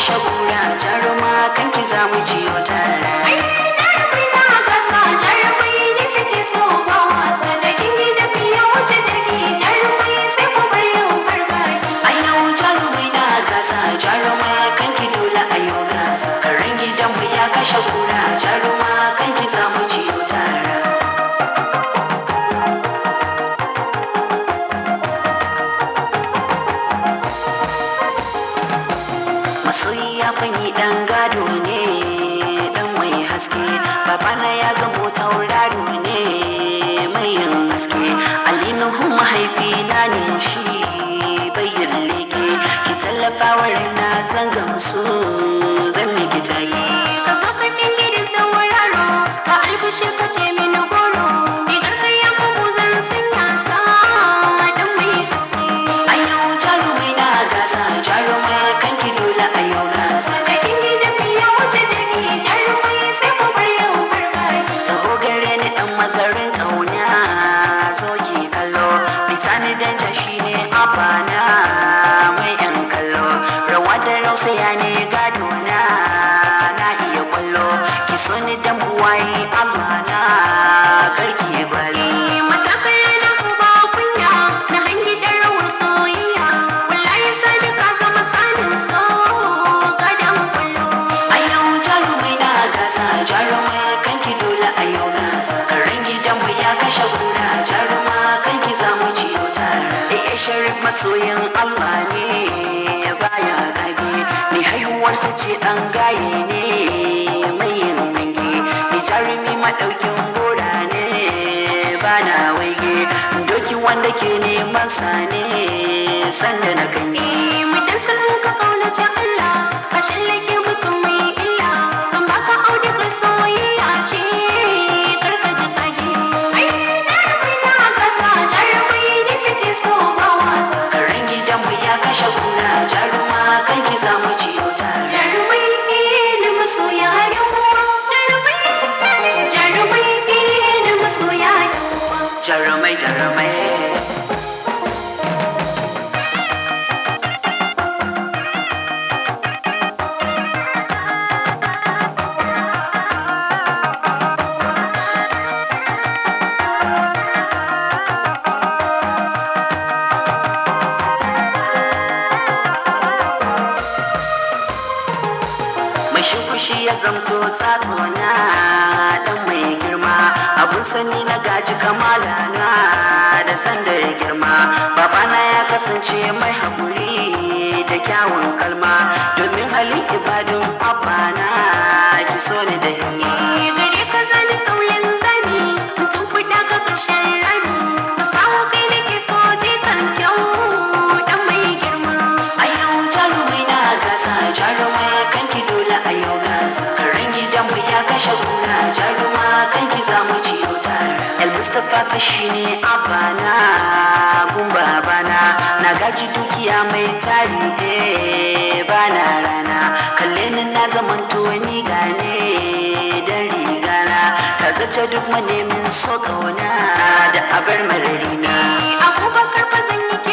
kashe kura jaruma kan ki za mu ciyo tara Ai, jarumai na gasa, jarumai ne suke so ba wasa. Jakin gida fiye wuce jirgi, jarumai sai ku bar yin farfaki. a yau jarumai na gasa jaruma kan ki dole a yau gasa karen gidanmu ya kashe kura jaruma kan ki za mu ciyo tara masoyi ya fanyi dan gado ne dan mai haske babana ya zamo tauraro ne mai yin haske alinuhu mahaifina ne shi bayyana leke ki tallafa wa na zan gamsu zan miki tayi Ka zo ka dingi da sauraro, ka albishir ka ce mini goro. Rigar kai ya kubu zan sanya ta dan mai haske. a yau jarumai na gasa jarumai kan ki dole a yau gasa Jakin gida fiye wuce jirgi, jarumai sai ku bar yin farfaki. taho gare ni dan mazarin kauna zo ki kallo bisani danja shine abana mai yan kallo rawa da rausaya ne gado na na iya kwallo ki so ni dan buwayi amana karki balo Matakai na uba kunya na hangi da rawar soyayya wallahi sani ka zama tsanin so gadon kullu a yau jarumai na gasa jarumai kan ki dole a yau gasa karen gidanmu ya kashe kura jaruma kan ki za mu ciyo tara da ya sharif masoyin allah ne baya gage ni haihuwarsa ce dan gaye ne mai yin nange ni jarumi madaukin gora ne bana waige doki wanda ke neman sa ne sanda na ganye mutan sulhu ka kaunace Allah ka shallake mutum mai illa zan baka audugar soyayya ce karka ji kage ai jarumai na kasa jarumai ne suke so ba wasa karen gidanmu ya kashe kura jaruma kan ki za mu ciyo tara jarumai ne masoya yawa jarumai jarumai ne masoya yawa jarumai jarumai mai shukushi ya zamto tsatsona dan mai girma abun sani na gaji kamala na da sanda ya girma babana ya kasance mai haƙuri da kyawun kalma domin halin ibadun abana ki so ni da himma gare ka zani sauyin zani tun kuɗa ka ƙarshen rani musbahu kai nake so je kan kyau dan mai girma a yau jarumai na gasa jaruma kan ki dole a yau gasa karen gidanmu ya kashe kura jaruma kan ki za mu ciyo tara el mustapha ka shine abana gun babana na gaji dukiya mai tari eh bana rana kalle ni na zamanto ni gane dan rigana ka zace duk manemin so kauna da abar mararina abubakar ba zan yi